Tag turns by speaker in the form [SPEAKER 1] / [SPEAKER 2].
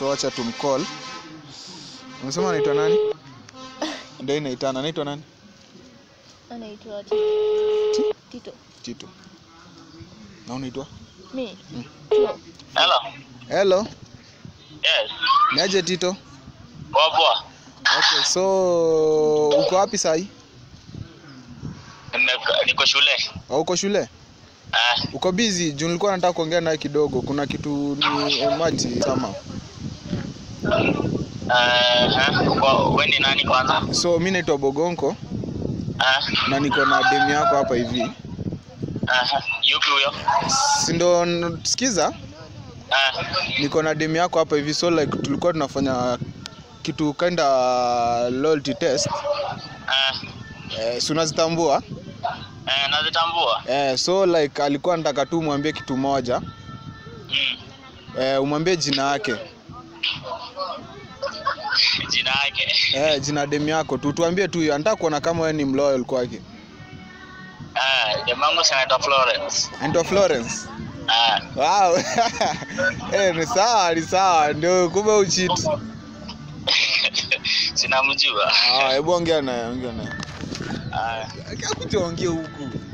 [SPEAKER 1] so acha tumcall umesema anaitwa nani ndio inaitana anaitwa nani
[SPEAKER 2] anaitwa Tito. Tito.
[SPEAKER 1] tito na unaitwa
[SPEAKER 2] Mi.
[SPEAKER 1] Mm.
[SPEAKER 2] Tito.
[SPEAKER 3] Hello.
[SPEAKER 1] hello
[SPEAKER 3] Yes.
[SPEAKER 1] niaje tito
[SPEAKER 3] Poa poa.
[SPEAKER 1] okay so uko wapi sahi
[SPEAKER 3] Nime- Niko shule.
[SPEAKER 1] au uko shule
[SPEAKER 3] Ah,
[SPEAKER 1] uko busy juu nilikuwa nataka kuongea naye kidogo kuna kitu ni emergency sama
[SPEAKER 3] eh, uko wewe ni nani kwanza?
[SPEAKER 1] so mi naitwa bogonko
[SPEAKER 3] Ah,
[SPEAKER 1] na niko na demu yako hapa hivi
[SPEAKER 3] ah, yupi huyo?
[SPEAKER 1] si ndo n- sikiza
[SPEAKER 3] Ah,
[SPEAKER 1] niko na demu yako hapa hivi so like tulikuwa tunafanya kitu kinda loyalty test
[SPEAKER 3] ah,
[SPEAKER 1] eh, si unazitambua
[SPEAKER 3] eh, nazitambua.
[SPEAKER 1] eh, so like alikuwa nataka tu umwambie kitu moja
[SPEAKER 3] Mm.
[SPEAKER 1] eh, umwambie jina yake
[SPEAKER 3] Jina yake.
[SPEAKER 1] eh, jina demu yako tu tuambie tu hiyo anataka kuona kama wewe ni mloyal kwake
[SPEAKER 3] Ah, jamangu si anaitwa Florence.
[SPEAKER 1] anaitwa Florence
[SPEAKER 3] Ah,
[SPEAKER 1] wow eh, ni sawa ni sawa ndio kumbe uchit
[SPEAKER 3] sinamjua.
[SPEAKER 1] ah, hebu ongea naye ongea naye
[SPEAKER 3] Ah,
[SPEAKER 1] akuja ongea huku